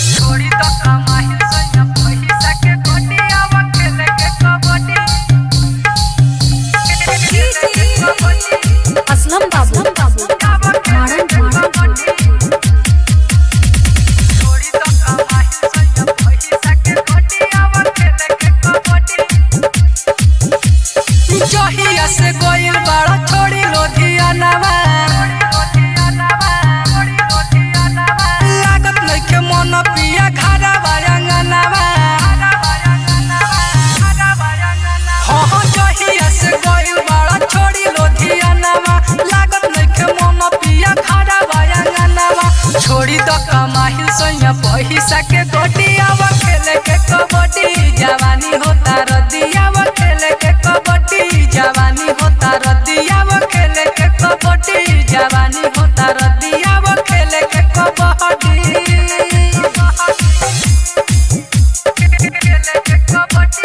छोड़ी तो कमाही सैया पैसा के गोटियावा खेले के कबड्डी असलम बाबू मारन मारन छोड़ी तो कमाही सैया पैसा के गोटियावा खेले के कबड्डी जहिया से गोइल बड़ा छोड़ी लोधियानावा लागत नइखे मन पिया घरा बायांगनावा हाँ हाँ जहिया से गोइल बड़ा छोड़ी लोधियानावा लागत नइखे मन पिया घरा बायांगनावा छोड़ी द कमाहिल सैया पैसा के गोटियावा खेले के कबड्डी जवानी होता रदियावा खेले के कबड्डी जवानी होता रदियावा खेले के कबड्डी जवानी होता रदियावा खेले के कबड्डी खेले के कबड्डी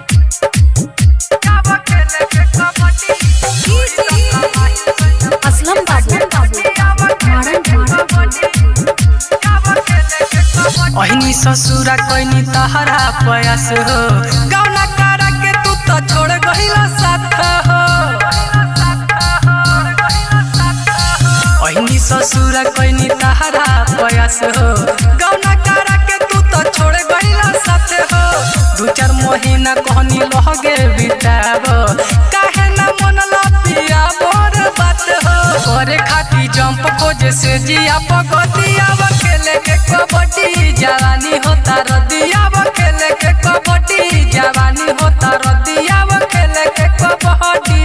जावा खेले के कबड्डी असलम बाबू मारन अहिनी ससुरा कैनी तहरा प्रयास हो गौना करा के तू तो छोड़ गहिला साथ हो अहिनी ससुरा कैनी तहरा प्रयास हो गौना करा के तू तो छोड़ गहिला साथ हो दू चार महीना कहनी लहगे बिताब काहे ना मन पिया बोर बात हो करे खाती जंप खोजे से जिया पगतिया खेले के कबड्डी जवानी होता रदिया खेले के कबड्डी जवानी होता रदिया खेले के कबड्डी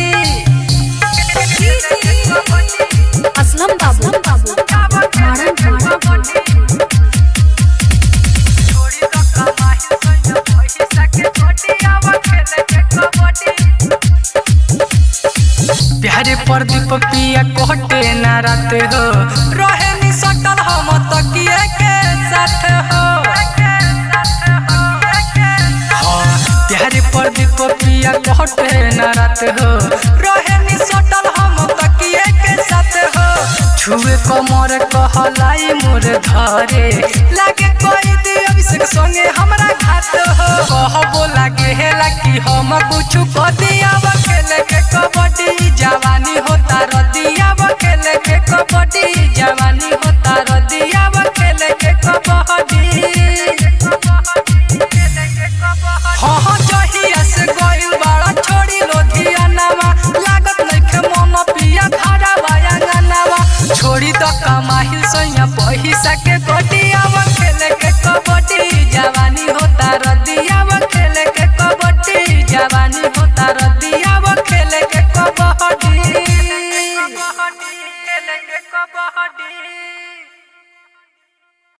असलम बाबू मारन मारन प्यारे प्रदीप पिया कोटे ना रात हो रहे नी सटल हम तकिए के साथ हो हाँ, प्यारे प्रदीप पिया कोटे ना रात हो रहे नी सटल हम तकिए के साथ हो छुए कमर कहलाई मोर धरे लागे कोई दी अभिषेक संगे हमरा घात हो कहबो लागे हेला कि हम कुछ कदिया खेले के कबड्डी जवानी होता रदिया खेले के कबड्डी जवानी होता रदिया खेले के कबड्डी हाँ हाँ जहिया से गइल बड़ा छोड़ी लोधियानावा लागत नइखे मन पिया घरा बायांगनावा छोड़ी द कमाहिल सैया पैसा के गोटियावा खेले के कबड्डी जवानी होता रदियावा खेले के कबड्डी जवानी होता रदियावा खेले के कबड्डी खेले के कबड्डी